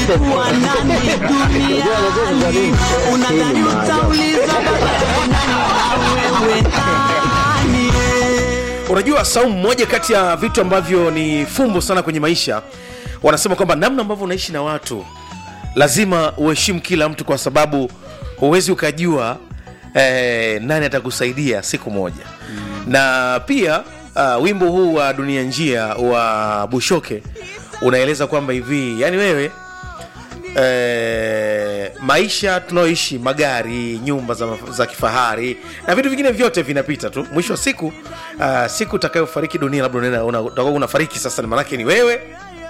kuwa nani duniani unadhani utauliza baba yako nani na wewe nani unajua saumu moja kati ya vitu ambavyo ni fumbo sana kwenye maisha wanasema kwamba namna ambavyo unaishi na watu lazima uheshimu kila mtu kwa sababu huwezi ukajua eh, nani atakusaidia siku moja mm. na pia uh, wimbo huu wa dunia njia wa bushoke unaeleza kwamba hivi yani wewe eh, maisha tunayoishi magari nyumba za, za kifahari na vitu vingine vyote vinapita tu mwisho wa siku uh, siku utakayofariki dunia labda unaenda- una- utakuwa unafariki sasa maanake ni wewe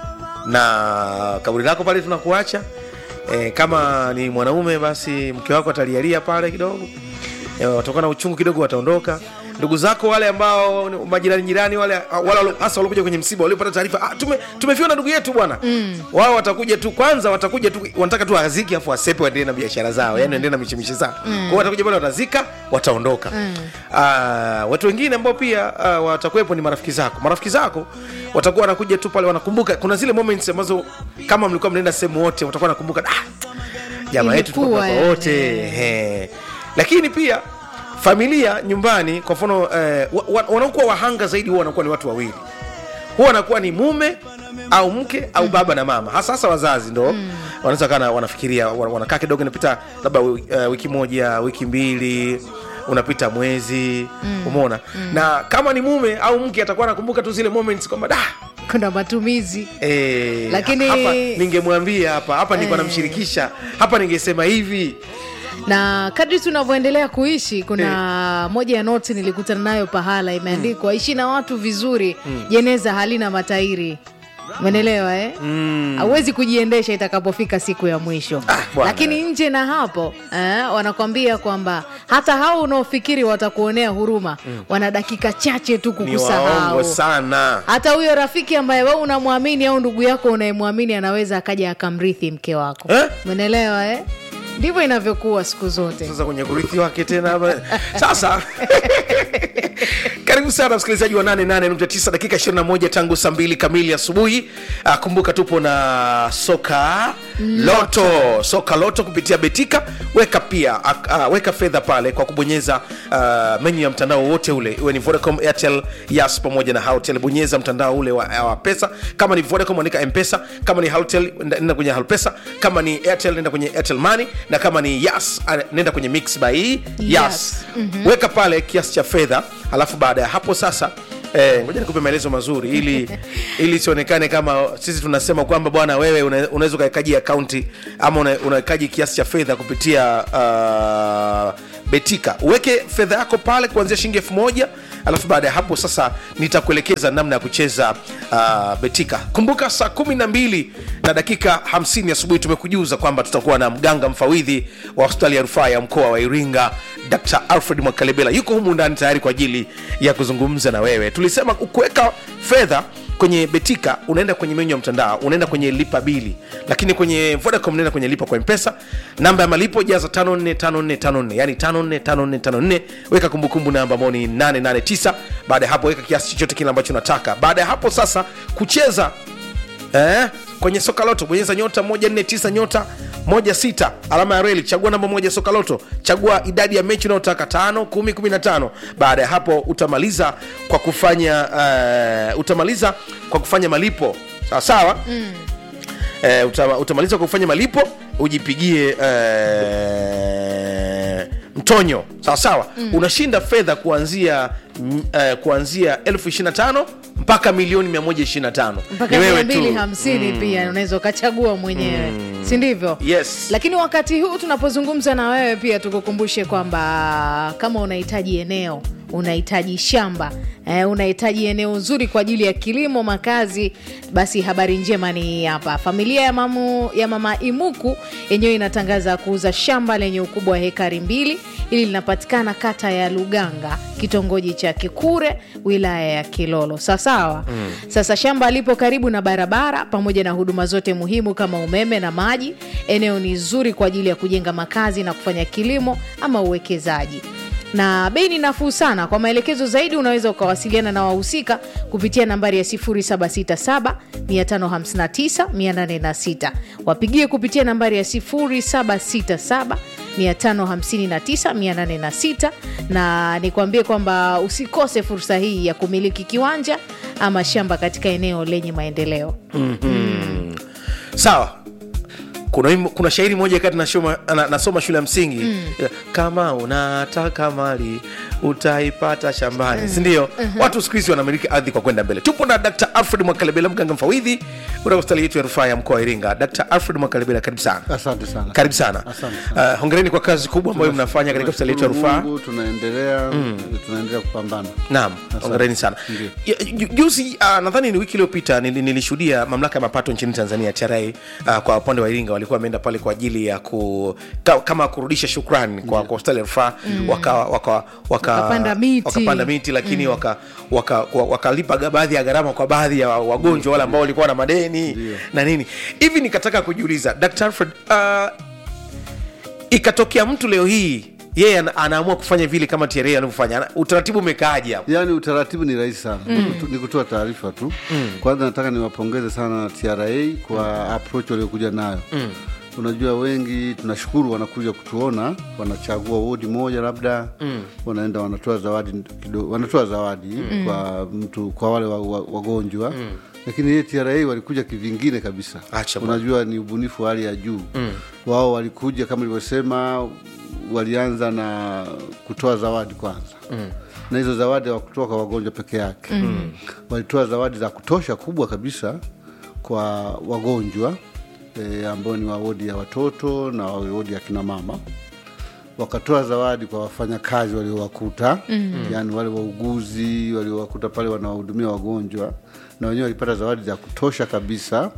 na kaburi lako pale tunakuacha e, kama ni mwanaume basi mke wako atalialia pale kidogo e, watakuwa na uchungu kidogo wataondoka ndugu zako wale ambao ni majirani jirani wale wale wale- hasa waliokuja kwenye msiba waliopata taarifa ah, tume, tumefiwa na ndugu yetu bwana mm. wao watakuja tu kwanza watakuja tu wanataka tu aziki afu wasepe waendelee na biashara zao yani waendelee na michimishi zao mm. kwao watakuja pale watazika wataondoka mm. uh, watu wengine ambao pia uh, watakuwepo ni marafiki zako marafiki zako watakuwa wanakuja tu pale wanakumbuka kuna zile moments ambazo kama mlikuwa mnaenda sehemu wote watakuwa wanakumbuka ah, jamaa yetu Ilikuwa tulikuwa yani. wote he. lakini pia familia nyumbani kwa mfano eh, wa- wa- wanaokuwa wahanga zaidi huwa wanakuwa ni watu wawili huwa wanakuwa ni mume au mke au baba na mama hasa hasa wazazi ndo mm. wanaweza kana wanafikiria wana- wanakaa kidogo inapita labda uh, wiki moja wiki mbili unapita mwezi mm. umeona mm. na kama ni mume au mke atakuwa anakumbuka tu zile moments kwamba da kuna matumizi Eh, Lakini- hapa ningemwambia hapa hapa nilikuwa Eh. namshirikisha hapa ningesema hivi na kadri tunavyoendelea kuishi kuna moja ya noti nilikutana nayo pahala imeandikwa ishi na watu vizuri jeneza halina matairi umenelewa eh? hauwezi kujiendesha itakapofika siku ya mwisho bwana. lakini nje na hapo eh, wanakwambia kwamba hata hao unaofikiri watakuonea huruma wana dakika chache tu ni waongo kukusahau sana hata huyo rafiki ambaye we unamwamini au ndugu yako unayemwamini anaweza akaja akamrithi mke wako Eh? umenelewa eh? ndivyo inavyokuwa siku zote sasa kwenye kurithi wake tena hapa. sasa karibu sana msikilizaji wa 88.9 dakika 21 tangu saa mbili kamili asubuhi Ah, kumbuka tupo na soka loto soka loto kupitia betika weka pia ah, ah, weka fedha pale kwa kubonyeza uh, menyu ya mtandao wote ule iwe ni vodacom airtel yas pamoja na haltel bonyeza mtandao ule wa, wa pesa kama ni vodacom andika mpesa kama ni haltel nenda kwenye halpesa kama ni airtel nenda kwenye airtel money na kama ni yas ah, nenda kwenye mix by yas, Yas. mm-hmm. weka pale kiasi cha fedha alafu baada ya hapo sasa Eh, ngoja nikupe maelezo mazuri ili ili isionekane kama sisi tunasema kwamba bwana wewe una- unaweza ukawekaji akaunti ama una- unawekaji kiasi cha fedha kupitia uh, betika uweke fedha yako pale kuanzia shilingi elfu moja alafu baada ya hapo sasa nitakuelekeza namna ya kucheza uh, betika kumbuka saa kumi na mbili na dakika 50 asubuhi tumekujuza kwamba tutakuwa na mganga mfawidhi wa hospitali ya rufaa ya mkoa wa iringa dr alfred mwakalebela yuko humu ndani tayari kwa ajili ya kuzungumza na wewe tulisema kuweka fedha kwenye betika unaenda kwenye menyu ya mtandao unaenda kwenye lipa bili lakini kwenye vodacom unaenda kwenye lipa kwa mpesa namba ya malipo jaza 545454 yani 545454 weka kumbukumbu namba ambao ni 889 baada ya hapo weka kiasi chochote kile ambacho unataka baada ya hapo sasa kucheza eh, kwenye soka loto bonyeza nyota 149 nyota 16 alama ya reli chagua namba moja soka loto chagua idadi ya mechi unayotaka 5 10 15 baada ya hapo utamaliza kwa kufanya uh, utamaliza kwa kufanya malipo sawa sawa mm. uh, utama, utamaliza kwa kufanya malipo ujipigie uh, mtonyo sawa sawa mm. unashinda fedha kuanzia mm, uh, kuanzia elfu 25 mpaka milioni 125 mpaka Ni mia wewe mbili tu. hamsini pia unaweza ukachagua mwenyewe si ndivyo Yes. lakini wakati huu tunapozungumza na wewe pia tukukumbushe kwamba kama unahitaji eneo unahitaji shamba eh, unahitaji eneo zuri kwa ajili ya kilimo makazi basi habari njema ni hii hapa familia ya, mamu, ya mama imuku yenyewe inatangaza kuuza shamba lenye ukubwa wa hekari mbili hili linapatikana kata ya luganga kitongoji cha kikure wilaya ya kilolo sawasawa mm. sasa shamba lipo karibu na barabara pamoja na huduma zote muhimu kama umeme na maji eneo ni zuri kwa ajili ya kujenga makazi na kufanya kilimo ama uwekezaji na bei ni nafuu sana kwa maelekezo zaidi unaweza ukawasiliana na wahusika kupitia nambari ya 767 559 806 wapigie kupitia nambari ya 767 559806 na nikwambie kwamba usikose fursa hii ya kumiliki kiwanja ama shamba katika eneo lenye maendeleo sawa kuna, wimbo- kuna shairi moja kati nasoma, na, nasoma shule ya msingi mm. kama unataka mali utaipata shambani mm. sindio watu siku hizi wanamiliki ardhi kwa kwenda mbele tupo na dr alfred mwakalebela mganga mfawidhi kutoka hospitali yetu ya rufaa ya mkoa wa iringa dr alfred mwakalebela karibu sana Asante sana. karibu sana Asante sana. uh, hongereni kwa kazi kubwa ambayo mnafanya katika hospitali yetu ya Tunashukuru rufaa Mungu, tunaendelea tunaendelea kupambana. naam hongereni sana Ndiyo. Ya, ju- juzi uh, nadhani ni wiki iliyopita nili- nilishuhudia mamlaka ya mapato nchini tanzania tra uh, kwa upande wa iringa walikuwa wameenda pale kwa ajili ya ku, ka, kama kurudisha shukrani kwa, kwa hospitali ya rufaa waka, waka, waka, Wakapanda miti. wakapanda miti lakini waka, waka, wa- wakalipa ga- baadhi ya gharama kwa baadhi ya wagonjwa wale ambao walikuwa na madeni na nini hivi nikataka kujiuliza dr alfred uh, ikatokea mtu leo hii yeye ana- anaamua kufanya vile kama tra anavyofanya Ana- utaratibu umekaaje hapo Yaani utaratibu ni rahisi sana Ni- ni kutoa taarifa tu. Kwanza nataka niwapongeze sana TRA kwa approach waliokuja nayo. Unajua wengi tunashukuru wanakuja kutuona, wanachagua wodi moja labda wanaenda wanatoa zawadi kidogo, wanatoa zawadi kwa mtu kwa wale wa- wa- wagonjwa lakini yeye TRA walikuja kivingine kabisa. Acha bwana. Unajua ni ubunifu wa hali ya juu. Wao walikuja kama ilivyosema, walianza na kutoa zawadi kwanza na hizo zawadi hawakutoa kwa wagonjwa peke yake mm. walitoa zawadi za kutosha kubwa kabisa kwa wagonjwa e, ambao ni wa wodi ya watoto na wa wodi ya kina mama wakatoa zawadi kwa wafanyakazi waliowakuta mm. yaani wale wauguzi waliowakuta pale wanawahudumia wagonjwa na wenyewe walipata zawadi za kutosha kabisa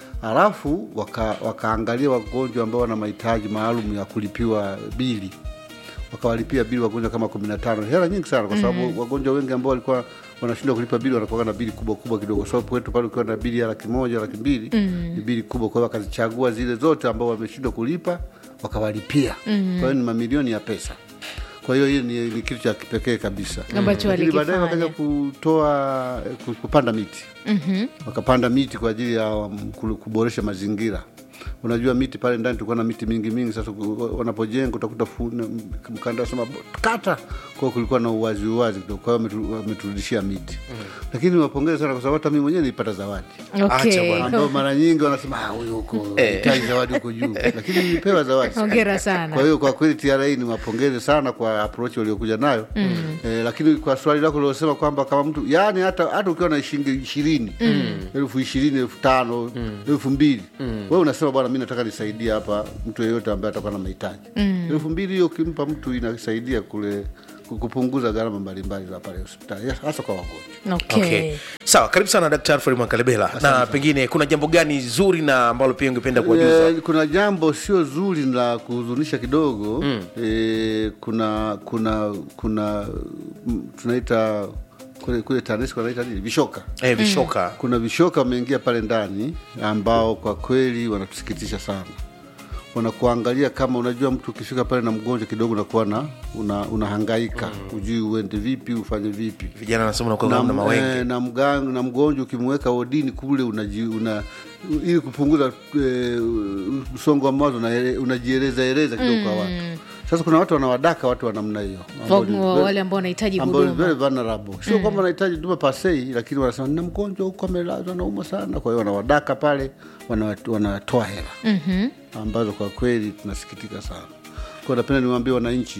halafu waka, wakaangalia wagonjwa ambao wana mahitaji maalum ya kulipiwa bili wakawalipia bili wagonjwa kama kumi na tano hela nyingi sana kwa sababu wagonjwa wengi ambao walikuwa wanashindwa kulipa bili wanakuwa na bili kubwa kubwa kidogo kwa sababu kwetu pale ukiwa na bili ya laki moja laki mbili ni bili kubwa kwa hiyo wakazichagua zile zote ambao wameshindwa kulipa wakawalipia kwa hiyo ni mamilioni ya pesa kwa hiyo hiyo ni, ni kitu cha kipekee kabisa Ambacho Lakini baadaye walikifanya. wakaja kutoa ku- kupanda miti wakapanda miti kwa ajili ya um, ku- kuboresha mazingira unajua miti pale ndani tulikuwa na miti mingi mingi sasa ku- wanapojenga utakuta fu- na- mkanda sema kata kwao kulikuwa na uwazi uwazi kidogo kwa hiyo wametu- wameturudishia miti lakini wapongeze sana kwa sababu hata mimi mwenyewe nilipata zawadi Acha okay. bwana. ambao mara nyingi wanasema "Ah, huyu huko hitaji zawadi huko juu lakini nilipewa zawadi hongera sana kwa hiyo kwa kweli TRA ni wapongeze sana kwa approach waliokuja nayo mm. eh, lakini kwa swali lako liosema kwamba kama mtu yani hata hata ukiwa na shilingi ishirini elfu ishirini elfu tano elfu mbili wewe unasema bwana mi nataka nisaidie hapa mtu yeyote ambaye atakuwa na mahitaji elfu mbili hiyo ukimpa mtu inasaidia kule ku- kupunguza gharama mbalimbali za pale hospitali hasa kwa wagonjwa okay. okay. sawa karibu sana dkt alfred mwakalebela na pengine kuna jambo gani zuri na ambalo pia ungependa kuwajuza Eh, kuna jambo sio zuri la kuhuzunisha kidogo mm. e, kuna kuna kuna mm, tunaita kule, kule TANESCO wanaita nini vishoka eh, vishoka kuna vishoka wameingia pale ndani ambao kwa kweli wanatusikitisha sana wanakuangalia kama unajua mtu ukifika pale na mgonjwa kidogo unakuwa na una, unahangaika mm. ujui uende vipi ufanye vipi vijana wanasema unakuwa na, kama na mawenge eh, na, mgang, na mgonjwa ukimweka wodini kule unaji, una, ili kupunguza eh, msongo wa mawazo unaele- unajieleza eleza kidogo kwa watu sasa kuna watu wanawadaka watu wa namna hiyo ambao ni Wa- very- wale ambao wanahitaji ambao ni huduma very vulnerable sio kwamba wanahitaji huduma pasei lakini wanasema nina mgonjwa huko amelazwa nauma sana kwa hiyo wanawadaka pale wana- wanatoa hela mm-hmm. ambazo kwa kweli tunasikitika sana kwa napenda niwaambie wananchi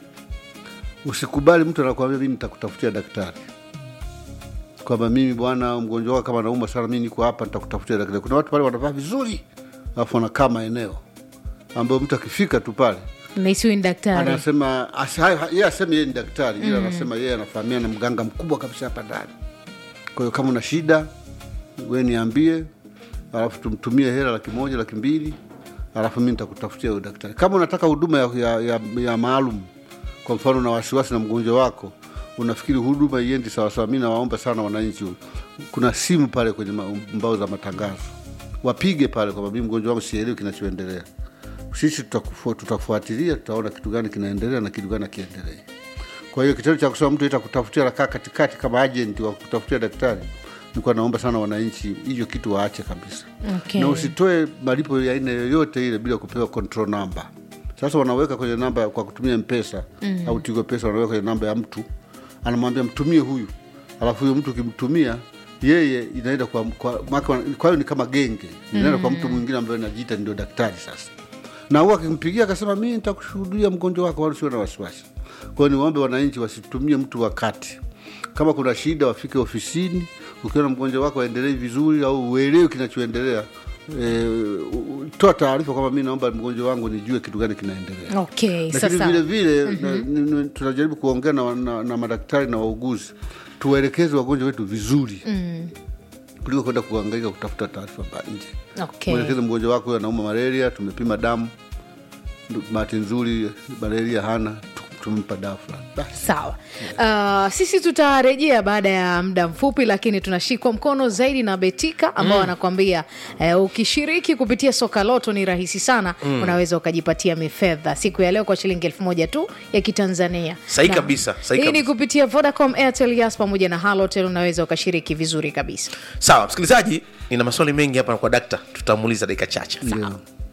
usikubali mtu anakuambia mimi nitakutafutia daktari kwamba mimi bwana mgonjwa wako kama nauma sana mi niko hapa nitakutafutia daktari kuna watu pale wanavaa vizuri alafu wanakaa maeneo ambayo mtu akifika tu pale naisiwi ni daktari anasema asi- ha- ha- yeye aseme yeye ni daktari ila anasema yeye anafahamia na mganga mkubwa kabisa hapa ndani kwa hiyo kama una shida we niambie alafu tumtumie hela laki moja laki mbili alafu mi nitakutafutia huyo daktari kama unataka huduma ya, ya, ya, ya maalum kwa mfano una wasiwasi na mgonjwa wako unafikiri huduma iendi sawasawa mi nawaomba sana wananchi kuna simu pale kwenye ma- mbao za matangazo wapige pale kwamba mi mgonjwa wangu sielewi kinachoendelea sisi tutakufu- tutafuatilia tutaona kitu gani kinaendelea na kitu gani akiendelei kwa hiyo kitendo cha kusema mtu ita kutafutia nakaa katikati kama agent wa kutafutia daktari nilikuwa naomba sana wananchi hiyo kitu waache kabisa Okay. na usitoe malipo ya aina yoyote ile bila kupewa control number sasa wanaweka kwenye namba kwa kutumia mpesa mm. au tigo pesa wanaweka kwenye namba ya mtu anamwambia mtumie huyu alafu huyo mtu ukimtumia yeye inaenda kwa kwa maka- kwa hiyo ni kama genge inaenda kwa mtu mwingine ambaye anajiita ndio daktari sasa na huwa akimpigia akasema mi nitakushuhudia mgonjwa wako wala sio na wasiwasi kwa hiyo niwaombe wananchi wasitumie mtu wakati kama kuna shida wafike ofisini ukiona mgonjwa wako aendelee vizuri au uelewi kinachoendelea e, toa taarifa kwamba mi naomba mgonjwa wangu nijue kitu gani kinaendelea okay lakini sasa vile vile na- ni- ni- tunajaribu kuongea na, na, na madaktari na wauguzi tuwaelekeze wagonjwa wetu vizuri mm. kuliko kwenda kuangaika kutafuta taarifa ba nje okay mwelekeze mgonjwa wako huyo anauma malaria tumepima damu Ndu- bahati nzuri malaria hana tu- tumempa dawa fulani Basi. sawa uh, sisi tutarejea baada ya muda mfupi lakini tunashikwa mkono zaidi na betika ambao wanakwambia uh, ukishiriki kupitia soka loto ni rahisi sana mm. unaweza ukajipatia mifedha siku ya leo kwa shilingi elfu moja tu ya kitanzania Sahi Na- kabisa, sahi hii ni kabisa. kupitia vodacom airtel yas pamoja na halotel unaweza ukashiriki vizuri kabisa sawa msikilizaji nina maswali mengi hapa kwa dakta tutamuuliza dakika chache Ndio.